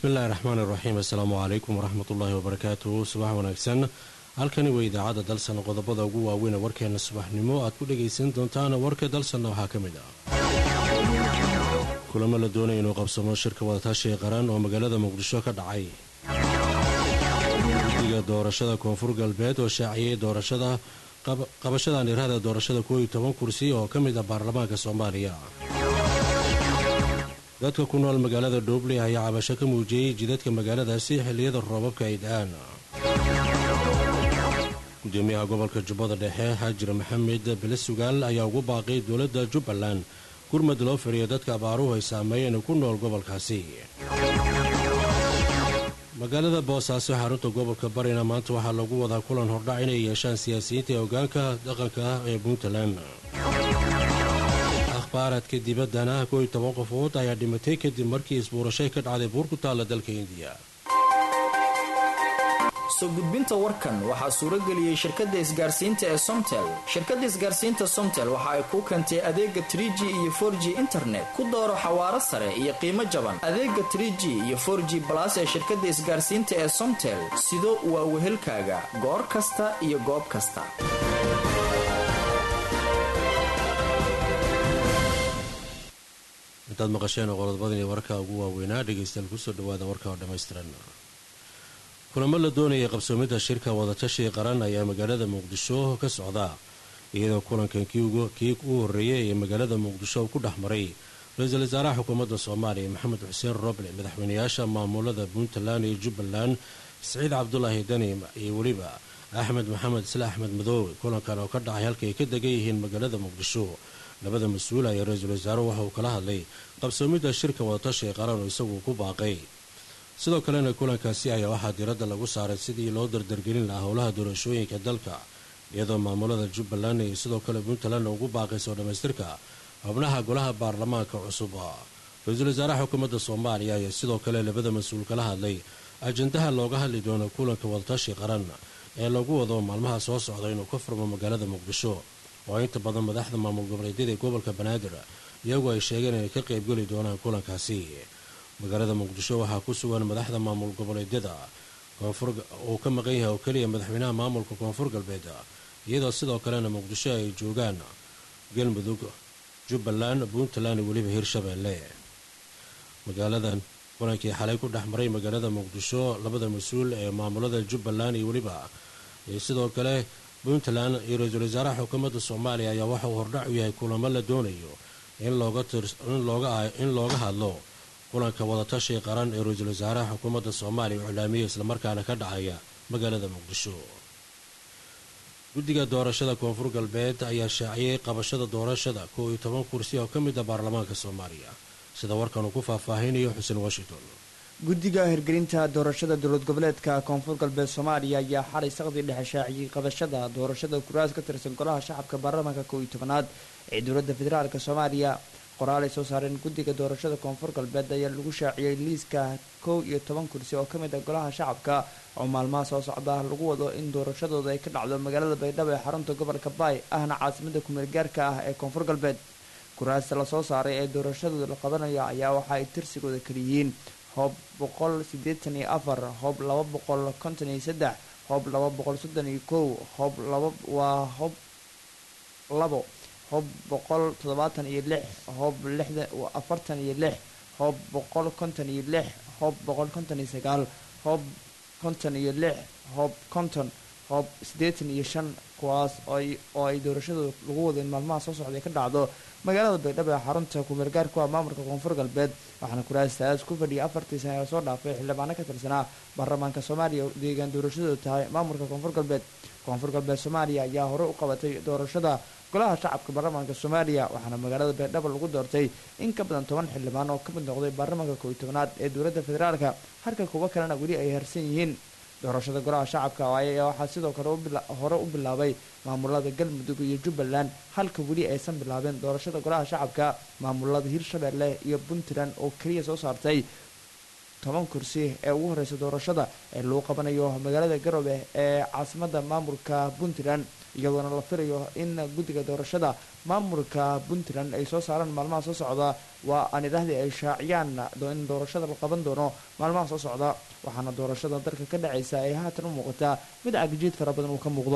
bismillahi raxmaani raxiim assalaamu calaykum waraxmatullaahi wabarakaatuhu subax wanaagsan halkani waa idaacadda dalsan qodobada ugu waaweyn ee warkeena subaxnimo aad ku dhagaysan doontaan warka dalsanna waxaa ka mid ah kulamo la doonaya inuu qabsamo shirka wadatashiga qaran oo magaalada muqdisho ka dhacay guddiga doorashada koonfur galbeed oo shaaciyey doorashada qabashadan irahda doorashada koow iyo toban kursi oo ka mid ah baarlamaanka soomaaliya dadka ku nool magaalada dhoobley ayaa cabasho ka muujiyey jidadka magaaladaasi xilliyada roobabka ay da-aan gudoomiyaha gobolka jubbada dhexe xaajir maxamed belesugaal ayaa ugu baaqay dowladda jubbaland gurmad loo firiyo dadka abaaruhu ay saameeyeen ku nool gobolkaasi magaalada boosaaso xarunta gobolka barina maanta waxaa lagu wadaa kulan hordhac inay yeeshaan siyaasiyiinta ee hogaanka dhaqanka ee puntland akhbaaradka dibaddana koo iyo toban qofood ayaa dhimatay kadib markii isbuurashay ka dhacday buur ku taalla dalka indiya soo gudbinta warkan waxaa suurageliyey shirkadda isgaarsiinta ee somtel shirkadda isgaarsiinta somtel waxa ay kuu keentay adeega tr g iyo for g internet ku dooro xawaaro sare iyo qiimo jaban adeega tr g iyo for g balas ee shirkadda isgaarsiinta ee somtel sido waa wehelkaaga goor kasta iyo goob kasta intaad maqasheen qodobadani warka ugu waaweynaa dhegaystayaal kusoo dhawaada warka oo dhammaystiran kulamo la doonayay qabsoomidda shirka wadatashiga qaran ayaa magaalada muqdisho ka socda iyadoo kulankan kii ugu horreeyay ee magaalada muqdisho ku dhex maray ra-iisul wasaaraha xukuumadda soomaaliya maxamed xuseen roble madaxweynayaasha maamulada puntland iyo jubbaland siciid cabdulaahi dani iyo weliba axmed maxamed isle axmed madoobe kulankan oo ka dhacay halka ay ka degan yihiin magaalada muqdisho labada mas-uul ayaa ra-iisul wasaaruhu waxa uu kala hadlay qabsoomidda shirka wadatashiga qaran oo isagu ku baaqay sidoo kalena kulankaasi ayaa waxaa diradda lagu saaray sidii loo dardargelin lahaa howlaha doorashooyinka dalka iyadoo maamulada jubbaland iyo sidoo kale puntland ugu baaqayso dhammaystirka xubnaha golaha baarlamaanka cusub ra-iisul wasaaraha xukuumadda soomaaliya ayaa sidoo kale labada mas-uul kala hadlay ajandaha looga hadli doono kulanka wadatashi qaran ee lagu wado maalmaha soo socda inuu ka furmo magaalada muqdisho oo inta badan madaxda maamul goboleedyada ee gobolka banaadir iyagu ay sheegeen inay ka qaybgeli doonaan kulankaasi magaalada muqdisho waxaa ku sugan madaxda maamul goboleedyada uu ka maqan yahay oo keliya madaxweynaha maamulka koonfur galbeed iyadoo sidoo kalena muqdisho ay joogaan galmudug jubbaland puntland iyo weliba hirshabeelle magaaladan kulankii xalay ku dhex maray magaalada muqdisho labada mas-uul ee maamulada jubbaland iyo weliba iyo sidoo kale puntland iyo ra-iisul wasaaraha xukuumadda soomaaliya ayaa waxa uu hordhac u yahay kulamo la doonayo in looga hadlo kulanka wadatashiga qaran ee ra-iisul wasaaraha xukuumadda soomaaliya u iclaamiyey islamarkaana ka dhacaya magaalada muqdisho guddiga doorashada koonfur galbeed ayaa shaaciyey qabashada doorashada koo iyo toban kursi oo ka mid ah baarlamaanka soomaaliya sida warkan uu ku faahfaahinayo xuseen washington guddiga hirgelinta doorashada dowlad goboleedka koonfur galbeed soomaaliya ayaa xalay saqdii dhexe shaaciyey qabashada doorashada kuraas ka tirsan golaha shacabka baarlamaanka koow iyo tobanaad ee dowladda federaalk soomaaliya qoraal ay soo saareen guddiga doorashada koonfur galbeed ayaa lagu shaaciyey liiska kow iyo toban kursi oo kamid ah golaha shacabka oo maalmaha soo socda lagu wado in doorashadooda ay ka dhacdo magaalada baydhabo ee xarunta gobolka baay ahna caasimada kumeel gaarka ah ee koonfur galbeed kuraasta lasoo saaray ee doorashadooda la qabanayo ayaa waxa ay tirsigooda kaliyihiin hoob boqol sideetan iyo afar hoob laba boqol konton iyo saddex hoob laba boqol soddon iyo kow hoob laba waa hoob labo hoob boqol toddobaatan iyo lix hoob lixda afartan iyo lix hoob boqol konton iyo lix hoob boqol konton iyo sagaal hoob konton iyo lix hoob konton hoob siddeetan iyo shan kuwaas oo ay doorashadooda lagu wado in maalmaha soo socday ka dhacdo magaalada baydhabo ee xarunta kumeelgaarku ah maamulka koonfur galbeed waxaana kuraastaas ku fadhiyay afartii sane ee soo dhaafay xildhibaano ka tirsanaa baarlamaanka soomaaliya oo deegaan doorashadooda tahay maamulka koonfur galbeed koonfur galbeed soomaaliya ayaa hore u qabatay doorashada golaha shacabka baarlamaanka soomaaliya waxaana magaalada baydhabo lagu doortay in ka badan toban xildhibaan oo ka mid noqday baarlamaanka kooiy tobanaad ee dowladda federaalka halka kuwo kalena weli ay harsan yihiin doorashada golaha shacabka ayaa waxaa sidoo kale hore u bilaabay maamulada galmudug iyo jubbaland halka weli aysan bilaabeen doorashada golaha shacabka maamulada hirshabeelle iyo puntland oo keliya soo saartay toban kursi ee ugu horeysa doorashada ee lagu qabanayo magaalada garowe ee caasimada maamulka puntland iyadoona la filayo in guddiga doorashada maamulka puntland ay soo saaraan maalmaha soo socda waa aan idhaahdii ay shaaciyaan in doorashada la qaban doono maalmaha soo socda waxaana doorashada dalka ka dhacaysa ay haatan u muuqataa mid cagajiid fara badan uu ka muuqdo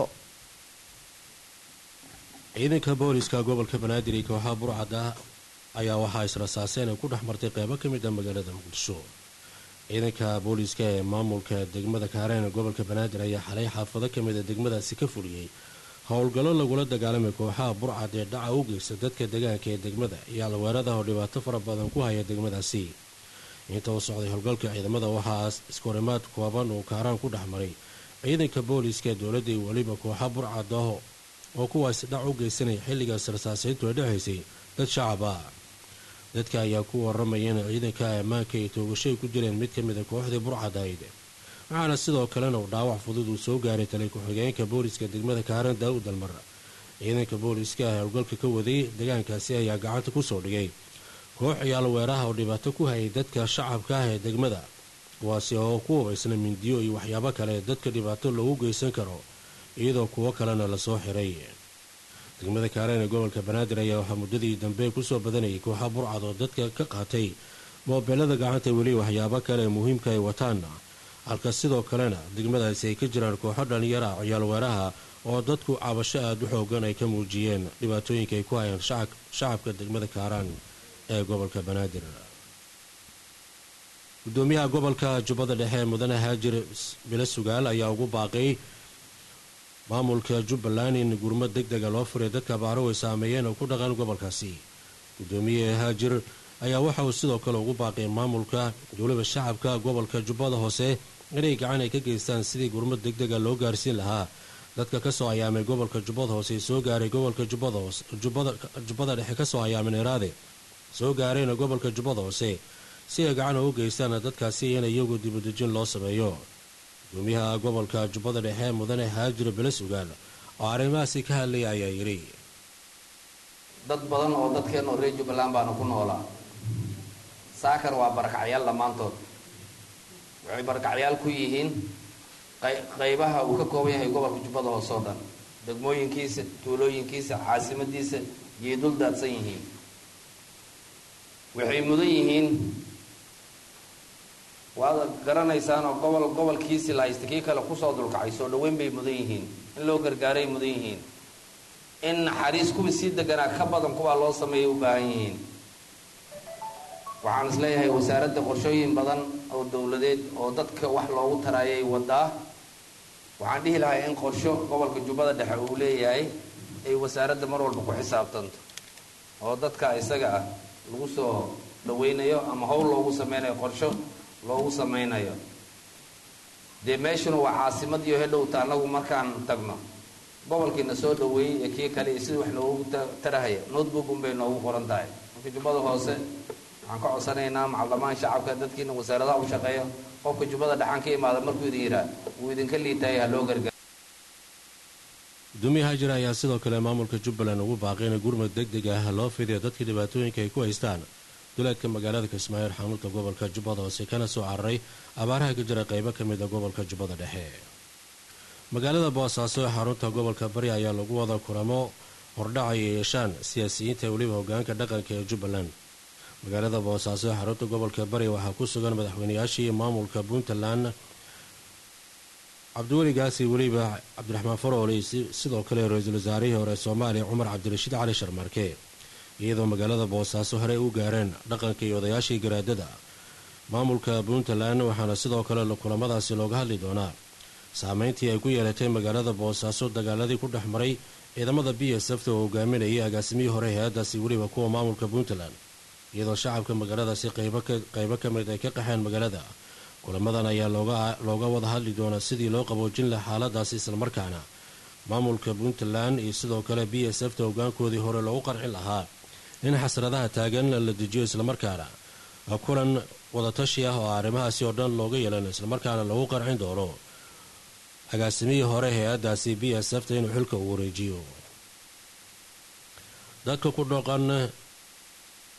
ciidanka booliska gobolka banaadir iyo kooxaha burcada ayaa waxaa israsaaseen ay ku dhex martay qeybo ka mid ah magaalada muqdisho ciidanka booliska ee maamulka degmada kaareen gobolka banaadir ayaa xalay xaafado ka mid a degmadaasi ka fuliyey howlgallo lagula dagaalamay kooxaha burcad ee dhaca u geysta dadka deegaanka ee degmada iyo alweerada oo dhibaato fara badan ku haya degmadaasi inta uu socday howlgalka ciidamada waxaa iskorimaad kooban uu kaaraan ku dhex maray ciidanka booliska ee dowladda iyo weliba kooxa burcad ah oo kuwaasi dhac u geysanaya xilligaas rasaasiintu ay dhexaysay dad shacab ah dadka ayaa ku waramaya in ciidanka ammaanka ay toogasho ay ku jireen mid ka mid a kooxdii burcad ahayd waxaana sidoo kalena uu dhaawac fudud uu soo gaaray talay ku-xigeenka booliska degmada kaaran daawud dalmar ciidanka booliska ah howlgalka ka waday deegaankaasi ayaa gacanta kusoo dhigay koox ciyaal weeraha oo dhibaato ku hayay dadka shacabka ah ee degmada kuwaasi oo ku hubaysna mindiyo iyo waxyaabo kale dadka dhibaato loogu geysan karo iyadoo kuwo kalena lasoo xiray degmada kaareen ee gobolka banaadir ayaa waxaa muddadii dambe kusoo badanayay kooxa burcad oo dadka ka qaatay moobeelada gacanta weli waxyaabo kale ee muhiimka ay wataana halka sidoo kalena degmadaasi ay ka jiraan kooxo dhallinyara ciyaal weeraha oo dadku cabasho aada u xoogan ay ka muujiyeen dhibaatooyinka ay ku hayaan shacabka degmada kaaraan ee gobolka banaadir gudoomiyaha gobolka jubbada dhexe mudane haajir bilo sugaal ayaa ugu baaqay maamulka jubbaland in gurmad deg dega loo furay dadka abaaro way saameeyeen oo ku dhaqan gobolkaasi gudoomiye haajir ayaa waxa uu sidoo kale ugu baaqay maamulka dowlada shacabka gobolka jubbada hoose inay gacan ay ka geystaan sidii gurmad deg dega loo gaarsiin lahaa dadka kasoo ayaamay gobolka jubbada hoose ee soo gaaray gobolka jubbada dhexe kasoo ayaamay neeraade soo gaarayna gobolka jubbada hoose si ay gacan ugu geystaan dadkaasi in iyagu dibudejin loo sameeyo gudoomiyaha gobolka jubbada dhexe mudane haajir bele sugaal oo arrimahaasi ka hadlaya ayaa yidhi dad badan oo dadkeen oo reer jubbaland baana ku noolaa saakar waa barakacyaal dhammaantood waxay barakacyaal ku yihiin qaybaha uu ka kooban yahay gobolka jubbada hoose oo dhan degmooyinkiisa tuulooyinkiisa caasimadiisa yay dul daadsan yihiin waxay mudan yihiin waad garanaysaanoo gobol gobolkiisi la haysta kii kale kusoo dulkacay soo dhaweyn bay mudan yihiin in loo gargaaray mudan yihiin in naxariis kuwii sii deganaa ka badan kuwaa loo sameeyay u baahan yihiin waxaan is leeyahay wasaaradda qorshooyin badan oo dowladeed oo dadka wax loogu taraayay wadaa waxaan dhihi lahaa in qorsho gobolka jubbada dhexe uu leeyahay ay wasaaradda mar walba ku xisaabtanto oo dadka isaga ah lagu soo dhaweynayo ama howl loogu sameynayo qorsho loogu samaynayo dee meeshuna waa caasimad iyo hedhowta annagu markaan tagno gobolkiina soo dhaweeyey ee kii kale iyo sidii wax loogu tarahaya notebook unbay noogu qoran tahay marka jubbada hoose waxaan ka codsanaynaa macaldamaan shacabka dadkiina wasaaradaha u shaqeeya qofka jubbada dhexaan ka imaada markuu idin yidhaa wuu idinka liitaaya ha loo gargaar gudoomiye haajir ayaa sidoo kale maamulka jubbaland ugu baaqay in gurmad deg deg ah loo fidiyo dadka dhibaatooyinka ay ku haystaan duleedka magaalada kismaayo xamuulka gobolka jubbada hoose kana soo cararay abaaraha ka jira qaybo ka mid a gobolka jubbada dhexe magaalada boosaaso ee xarunta gobolka bari ayaa lagu wada kulamo hordhac ay yeeshaan siyaasiyiinta weliba hogaanka dhaqanka ee jubbaland magaalada boosaaso ee xarunta gobolka bari waxaa ku sugan madaxweynayaashii maamulka puntland cabdiweligaasi weliba cabdiraxmaan faroole sidoo kale ra-iisul wasaarihii hore soomaaliya cumar cabdirashiid cali sharmarke iyadoo magaalada boosaaso horey u gaareen dhaqanka iyo odayaashii garaadada maamulka puntland waxaana sidoo kale kulamadaasi looga hadli doonaa saameyntii ay ku yeelatay magaalada boosaaso dagaaladii ku dhex maray ciidamada b s f ta oo hogaaminayay agaasimihii hore hay-adaasi weliba kuwa maamulka puntland iyadoo shacabka magaaladaasi qaybo ka mid ay ka qaxeen magaalada kulamadan ayaa looga wada hadli doonaa sidii loo qaboojin laha xaaladaasi islamarkaana maamulka puntland iyo sidoo kale b s f ta hogaankoodii hore loogu qarcin lahaa in xasradaha taagan la dejiyo islamarkaana kulan wadatashi ah oo arrimahaasi oo dhan looga yeelan islamarkaana lagu qarcin doono agaasimihii hore hay-adaasi b s f ta inuu xilka uu wareejiyo dadka ku dhaqan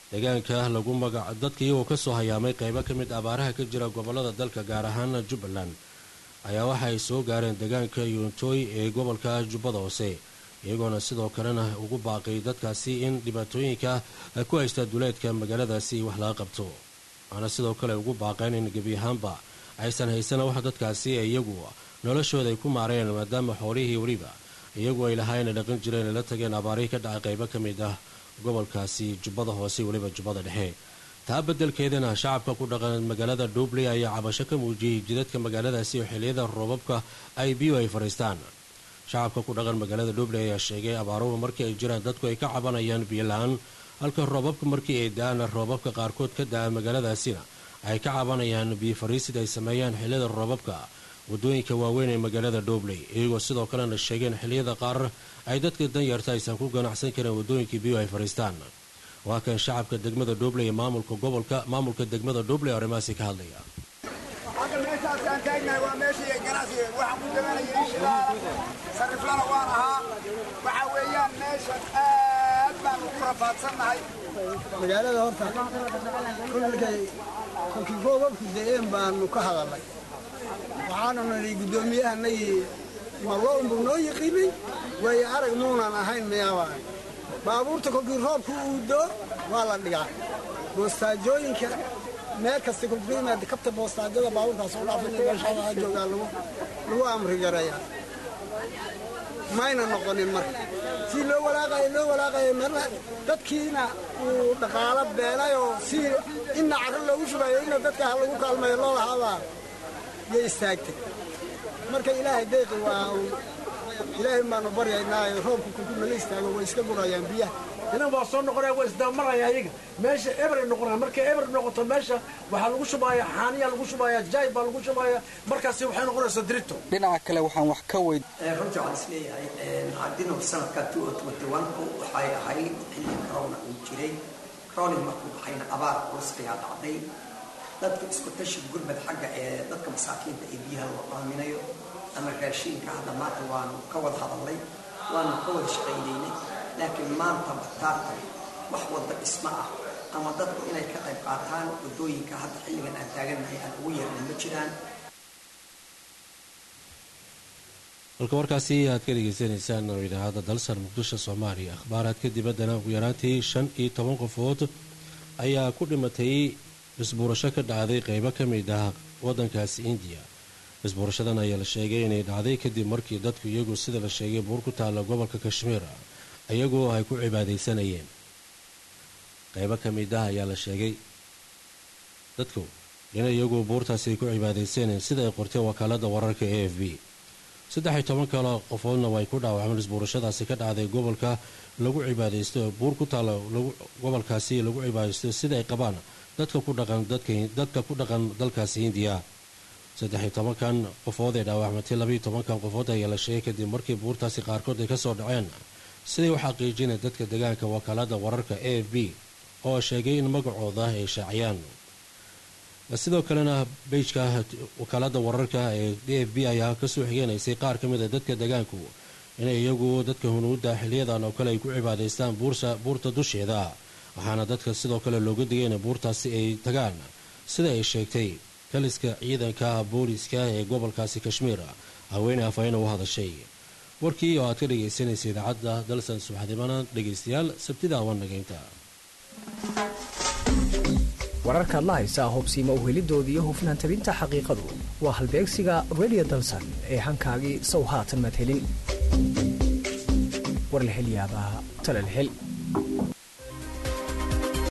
deegaanka lagu magac dadka iyagoo kasoo hayaamay qeybo ka mid abaaraha ka jira gobolada dalka gaar ahaan jubbaland ayaa waxa ay soo gaareen deegaanka yuuntooy ee gobolka jubbada hoose iyagoona sidoo kalena ugu baaqay dadkaasi in dhibaatooyinka ku haysta duleedka magaaladaasi wax laga qabto waana sidoo kale ugu baaqeen in gebi ahaanba aysan haysana wax dadkaasi iyagu noloshooda ay ku maareen maadaama xoolihii weliba iyagu ay lahaayeen dhaqan jireen ay la tageen abaarihii ka dhacay qaybo ka mid ah gobolkaasi jubbada hoose weliba jubbada dhexe taa beddelkeedana shacabka ku dhaqan magaalada dhuubley ayaa cabasho ka muujiyey jidadka magaaladaasi oo xilliyada roobabka ay biyo ay fadhiistaan shacabka ku dhaqan magaalada dhuubley ayaa sheegay abaaruhu markii ay jiraan dadku ay ka cabanayaan biyo la-aan halka roobabka markii ay da-aan roobabka qaarkood ka da-a magaaladaasina ay ka cabanayaan biyo fariisid ay sameeyaan xilliyada roobabka wadooyinka waaweyn ee magaalada dhuubley iyagoo sidoo kalena sheegeen xilliyada qaar ay dadka danyarta aysan ku ganacsan karin wadooyinkii biyo ay fadhiistaan waa kan shacabka degmada dhuubley ee maamulka gobolka maamulka degmada dhuubley arrimahaasi ka hadlaya hadda meeshaasaan taagnahay waa meeshii ganacsiga waxaan ku dabanaya ishilaa sariflana waan ahaa waxaa weeyaan meeshan aad baan ugu rafaadsannahay magaalada horta kolkay kolkii roobabku da-een baanu ka hadalnay waxaanu nidhi guddoomiyahanagii marlo unbuu noo yiqiinay waayo arag muunan ahayn miyaabaa baabuurta kolkii roobku uu doo waa la dhigaa boostaajooyinka meel kasta kolkuu yimaada kabta boostaajada baabuurkaas u dhaafina meeshaa joogaa lagu amri gareeyaa mayna noqonin marka si loo walaaqayo loo walaaqayo marna dadkiina uu dhaqaalo beenayoo si inna carro loogu shubayo inna dadka ha lagu kaalmayo loo lahaabaa yay istaagtay marka ilaahay deeqi waa ilaahay baanu baryaynaayo roobku kolkuu nala istaago way iska gurayaan biyaha inan waa soo noqonaya waa isdamaraya ayaga meesha eberay noqonaya markay eber noqoto meesha waxaa lagu shubaya xaaniya lagu shubaya jaay baa lagu shubaya markaasi waxay noqonaysaa dirito dhinaca kale waxaan wax ka weyd runtii waxaan isleeyahay haddina sanadka ku waxay ahayd xilli corona uu jiray corona markuu baxayna abaar culus ayaa dhacday dadka isku tashi gurmad xagga ee dadka masaakiinta ee biyaha loo aaminayo ama raashiinka hadda maanta waanu ka wada hadalnay waanu ka wada shaqaynaynay laakiin maanta bataarta wax wadda dhismo ah ama dadku inay ka qayb qaataan waddooyinka hadda xilligan aan taagannahay aan ugu yeernay ma jiraan halka warkaasi aad ka dhegeysanaysaan oo idaacadda dalsan muqdisho soomaaliya akhbaaraadka dibaddana ugu yaraantii shan iyo toban qofood ayaa ku dhimatay isbuurasho ka dhacday qeybo ka mid ah waddankaasi indiya isbuurashadan ayaa la sheegay inay dhacday kadib markii dadku iyagu sida la sheegay buur ku taalla gobolka kashmiir iyagoo ay ku cibaadaysanayeen qeybo ka mid ah ayaa la sheegay dadku in iyagu buurtaasi ay ku cibaadaysanayeen sida ay qortay wakaalada wararka a f b saddex iyo toban kale qofoodna way ku dhaawacmeen isbuurashadaasi ka dhacday gobolka lagu cibaadaysto buur ku taalla gobolkaasi lagu cibaadaysto sida ay qabaan dadka ku dhaqan dadka ku dhaqan dalkaasi hindiya saddex iyo tobankan qofood ee dhaawacmatay labaiyo tobankan qofood ayaa la sheegay kadib markii buurtaasi qaarkood ay kasoo dhaceen siday u xaqiijinay dadka deegaanka wakaalada wararka a f b oo sheegay in magacooda ay shaaciyaan sidoo kalena beyjka wakaalada wararka ee a f b ayaa kasoo xigeenaysay qaar ka mid a dadka deegaanku inay iyagu dadka hunuudda xiliyadan oo kale ay ku cibaadaystaan buurta dusheeda waxaana dadka sidoo kale looga digay in buurtaasi ay tagaan sida ay sheegtay kaliska ciidanka booliska ee gobolkaasi kashmiir haweeney afhayena u hadashay warkii oo aad ka dhegaysanaysa idaacadda dalsan subaxdimana dhegaystayaal sabtida wanageynta wararkaad la haysaa hubsiima uhelidoodii iyo hufnaan tabinta xaqiiqadu waa halbeegsiga redio dalsan ee hankaagii sow haatan maad helin war la hel yaabaa talal hel